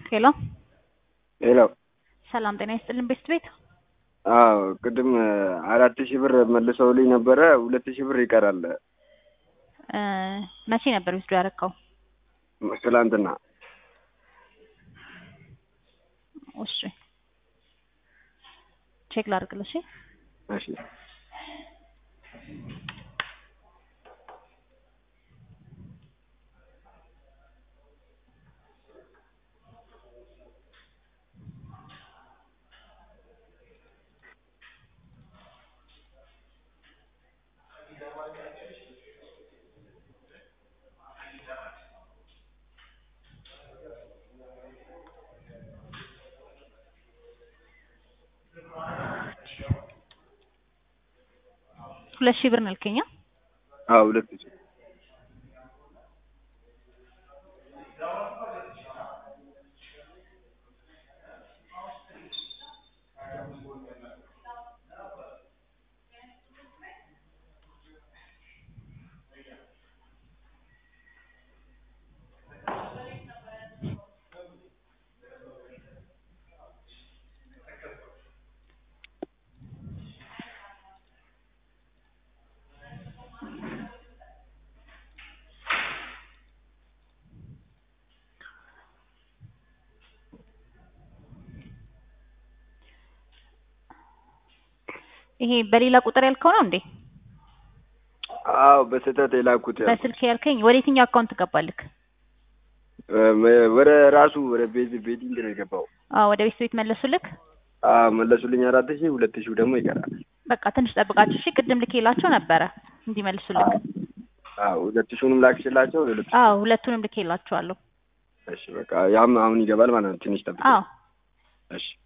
ሄሎ ሄሎ ሰላም ጤና ይስጥልን ቤስት ቤት አዎ ቅድም አራት ሺህ ብር መልሰውልኝ ነበረ ሁለት ሺህ ብር ይቀራል እ መቼ ነበር ዊዝድሮ ያደረከው? ትላንትና እሺ ቼክ ላድርግልሽ። እሺ ሁለት ሺህ ብር ነው ያልከኝ? አ? አዎ ሁለት ሺህ ይሄ በሌላ ቁጥር ያልከው ነው እንዴ? አዎ በስህተት የላኩት ያልኩት በስልክ ያልከኝ ወደ የትኛው አካውንት ትገባልክ? እ ወደ ራሱ ወደ ቤት ቤቲንግ ነው የገባው። አዎ ወደ ቤት ቤት መለሱልክ? አዎ መለሱልኝ አራት ሺህ ሁለት ሺህ ደግሞ ይቀራል። በቃ ትንሽ ጠብቃችሁ እሺ። ቅድም ልኬላቸው ነበረ እንዲመልሱልክ። አዎ ሁለት ሺውንም ላክሽላቸው ሁለት ሺህ አዎ ሁለቱንም ልኬላቸዋለሁ። እሺ በቃ ያም አሁን ይገባል ማለት ነው። ትንሽ ጠብቅ። አዎ እሺ